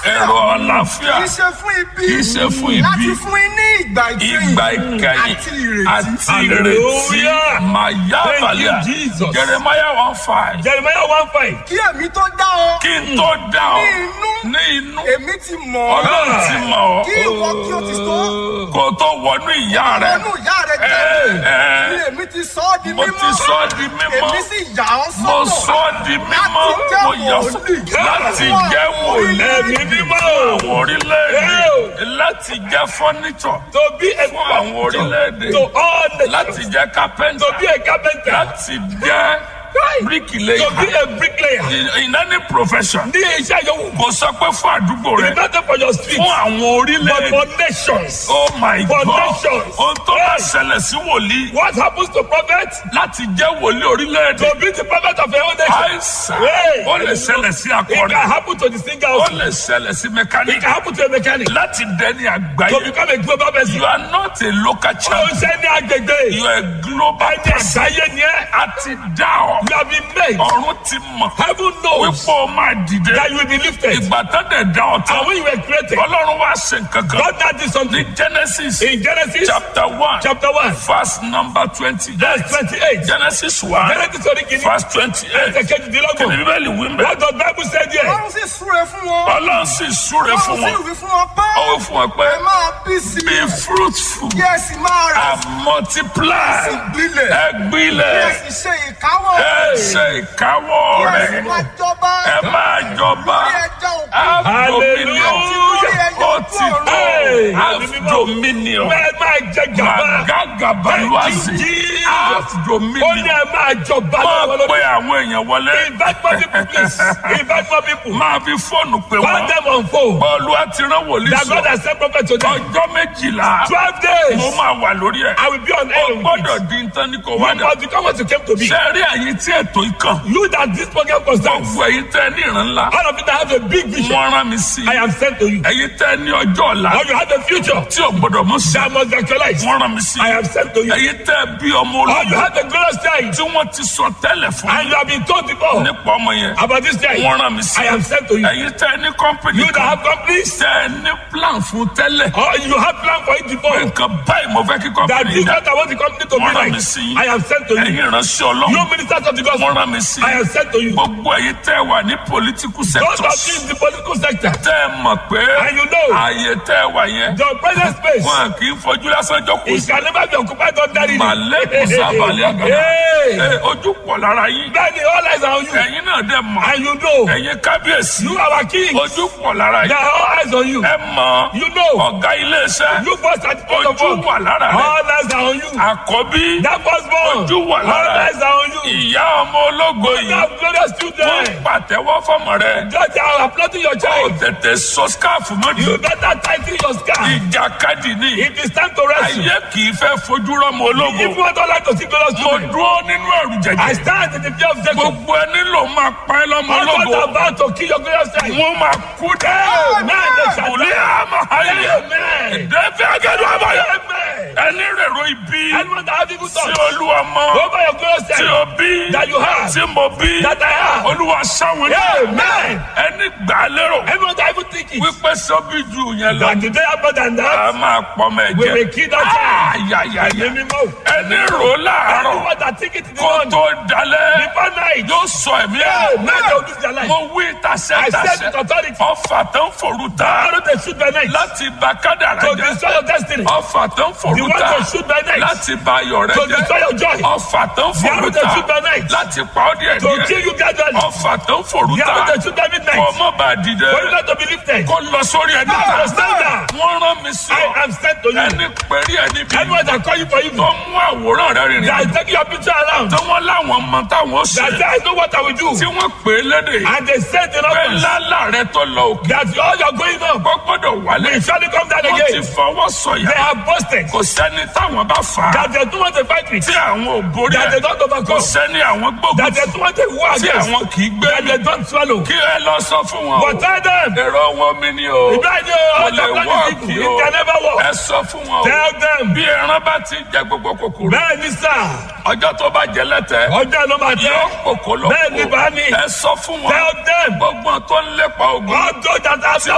èrò àlàáfíà kì í ṣe fún ibi kì í ṣe fún ibi. láti fún yín ní ìgbà ìkẹyìn ìgbà ìkẹyìn àti ìrètí àti ìrètí Hallelujah. màyà Thank you, balẹ̀ Jesus. jeremiah one five Jeremiah one five. kí èmi tó dá ọ kí n tó dá ọ ní inú ní inú èmi ti mọ̀ ọ́ ọlọ́run ti mọ̀ ọ́ kí ìwọ kí o ti tó kó o tó wọnú ìyá rẹ ọnù ìyá rẹ ẹ, jẹ́ ni èmi ti sọ ọ́ di mo mímọ́ ti sọ ọ́ di mímọ́ èmi sì yà ọ́ mo sọ́tọ̀ sọ ọ́ di mímọ́ láti jẹ́ mo yà fún wòlíì láti fún jẹ́ àwọn wòlíì Ẹ̀mí mímọ́. àwọn orílẹ̀-èdè láti jẹ́ fọ́nìtọ̀ To be a fún àwọn orílẹ̀-èdè to all nations. láti jẹ́ kápẹ́ńtà To be a carpenter. láti jẹ́ To be bíríkìlẹ́yà a bricklayer. in in any profession Ní iṣẹ́ yòówù. kò sọ pé fún àdúgbò rẹ It's not for your street. fún àwọn But orílẹ̀-èdè for nations. oh my for god nations. ohun tó bá Yes. ṣẹlẹ̀ sí wòlíì What happens to prophet? láti jẹ́ wòlíì orílẹ̀-èdè To be the prophet of a whole nation. àìsàn Hey. ó lè ṣẹlẹ̀ sí It akọrin can happen to the singer ó also. lè ṣẹlẹ̀ sí It mẹkáníkì can happen to a mechanic. láti dẹni To àgbáyé become a global person. you are not a local Ó champion ṣe ní agbègbè. you are a global Ẹni person àgbáyé ni ẹ́. a ti dá ọ You have been made. ọ̀run ti mọ̀ Heaven knows wípé o máa dìde that you will be lifted. ìgbà tó dẹ̀ dá ọ tán And when you were created, ọlọ́run wá ṣe nǹkan kan God now did something. ní genesis In Genesis chapter one chapter 1, verse number twenty verse 28. genesis one Genesis orí kìíní. verse twenty eight Ẹsẹ̀ kejìdínlógún. bíbélì wí mbẹ́ What does Bible say there? ọlọ́run sì súre fún wọn ọlọ́run sì súre ọlọ́run fún sì wọn wí fún wọn pé ó wí fún wọn pé ẹ máa bí sí be i fruitful kí ẹ sì máa rà and multiply sí gbilẹ̀ ẹ kí ẹ gbilẹ̀ sì ṣe ìkáwọ́ ẹ ṣe ìkáwọ́ kí ẹ sì rẹ̀ máa jọba ẹ máa jọba lórí ẹja òkú dominion ó ti tó Hey. have dominion Ẹ máa jẹ gàba. magagabaluwazi Jesus. have Ó ní dominion ẹ máa jọba máa lọ́wọ́ pe lórí. àwọn èèyàn wọlé Invite more people please. Invite more people. máa fi fóònù pé Call wọn them on phone. bọ́ọ̀lù àti rán wòlíì That God sọ has sent prophet to them. ọjọ́ méjìlá Twelve days. mo máa wà lórí ẹ̀ I will be on ó air with gbọ́dọ̀ it. di nǹkan ní kò You wá dà must become what you came to be. ṣe rí àyè tí ètò ikàn You that this program concerns. gbogbo èyí tẹ ní ìran ńlá All of you that have a big vision. wọ́n rán mi sí I am sent to you. èyí tẹ ní ọjọ́ ọ̀la Or you have a future tí ò gbọ́dọ̀ mú sí that must actualize. wọ́n rán mi sí I am sent to you. èyí tẹ bí ọmọ Or you ológun have a glorious child tí wọ́n ti sọ tẹ́lẹ̀ fún and you have been told before nípa ọmọ yẹn about this child. wọ́n rán mi sí I am sent to you. èyí tẹ ní kọ́mpìnì You that kan have companies tẹ ní plan fún tẹ́lẹ̀ or you have plan for it pé before. nǹkan báyìí mo fẹ́ kí That kọ́mpìnì this dá what I want the company to be wọ́n rán like. mi sí I am sent to you. ẹ̀yin ìránṣẹ́ You ọlọ́run ministers of the wọ́n gospel. rán mi sí I am sent to you. gbogbo èyí tẹ wà ní political Those of sectors you in the political sector. tẹ mọ̀ pé And you know. ààyè tẹ wà yẹn The present space. wọn kì í fojú lásán jókòó It sí can never be occupied ordinarily. màlẹ́kùn sábàlẹ̀ àgàdà Hey. Ẹ, ojú pọ̀ lára yín Daddy, all eyes are on you. ẹ̀yin náà dẹ̀ mọ̀ And you know. ẹ̀yin kábíyèsí You are our king. ojú pọ̀ lára There yín are all eyes on you. ẹ mọ̀ You know. ọ̀gá iléeṣẹ́ You first at the point of ojú work. wà lára rẹ̀ All eyes are on you. àkọ́bí That was born. Ojú wà lára All ẹ̀. eyes are on you. ìyá ọmọ ológo You yìí have glorious wọ́n children. pàtẹ́wọ́ fọmọ rẹ̀ Just they are applauding your ó child. tètè sọ skáàfù mọ́tò You better tighten your scarf. ìjàkadì ni It is time to rest. ayé kì í fẹ́ fojú rọ́mọ ológo If you want all like to see glorious mo children, dúró nínú ẹ̀rù I jẹ̀jẹ̀ stand in the fear of Jacob. gbogbo ẹni ló máa pa ẹ́ lọ́mọ All ológo those about to kill your glorious child. wọ́n máa kú dẹ́ Amen. They shall òlé àmọ́ ayé Amen. ìdẹ́fẹ́ agẹ́dọ̀ àbáyọ Amen. ẹni rèrò ibi Anyone that have evil tí thoughts olúwa mọ over your glorious tí child o bí that you have, tí mo bí that I have. olúwa sáwọn ní Amen. ẹni gbà á lérò Everyone that evil thinking wípé sọ́bí ju yẹn lọ that today are more than a that, máa pọ́ mọ we ẹ̀jẹ̀ will kill that child. ayayaya Ẹ̀mí mímọ́. ẹni rò láàárọ̀ Anyone that think it in the kó morning, tó dalẹ̀ before night, yóò sọ ẹ̀mí ẹ̀ Amen. They will lose their life. mo wí I said with tasẹ́tasẹ́ authority, ọfà tó ń forú ta why don't they shoot by night láti bà kádàrá to jẹ́ destroy your destiny? ọfà tó ń The forú one ta to shoot by night láti bà ayọ̀ rẹ to jẹ́ destroy your joy. ọfà tó ń The forú one to ta shoot by night láti pa ọ́ díẹ̀ to díẹ̀ kill you gradually. ọfà tó ń forú The ta one to shoot by midnight kó mọ́ bá dìde for you not to be lifted. kó lọ sórí ẹni Now ta to stand down. wọ́n rán mi sí I ọ am sent to you. ẹni pẹ̀lú ẹni bí Anyone that call you for tó evil, mú àwòrán rẹ rìnrìn that take your picture around, tí wọ́n láwọn mọ táwọn ṣe that say I know what I will do, tí wọ́n pè é lédè and they said in pé office lálà rẹ tó lọ òkè that all you're going on kó gbọ́dọ̀ wálé will surely come down wọ́n ti again. fọwọ́ They sọ̀yà have boasted kò sẹ́ni táwọn bá fà á that they don't want to fight with, tí àwọn ò borí that they ẹ̀ don't kò overcome, sẹ́ni àwọn gbógun that they don't want to war tí against, àwọn kì í gbé that they don't swallow. kí ẹ lọ sọ fún wọn o But tell them, èrò wọn mi ni o Ibrahim, kò all lè the plan wọ́ọ̀kì is evil. o It can never ẹ work. sọ fún wọn o Tell them, bí ẹran bá ti jẹ gbogbo kòkòrò bẹ́ẹ̀ ni sà, ọjọ́ tó bá jẹ lẹ́tẹ̀ẹ́ ọjọ́ ló máa yóò tẹ́. kòkó lọ Bẹ́ẹ̀ ni bá mi. ẹ sọ fún wọn Tell them, gbogbo tó ń lépa ogun all those that have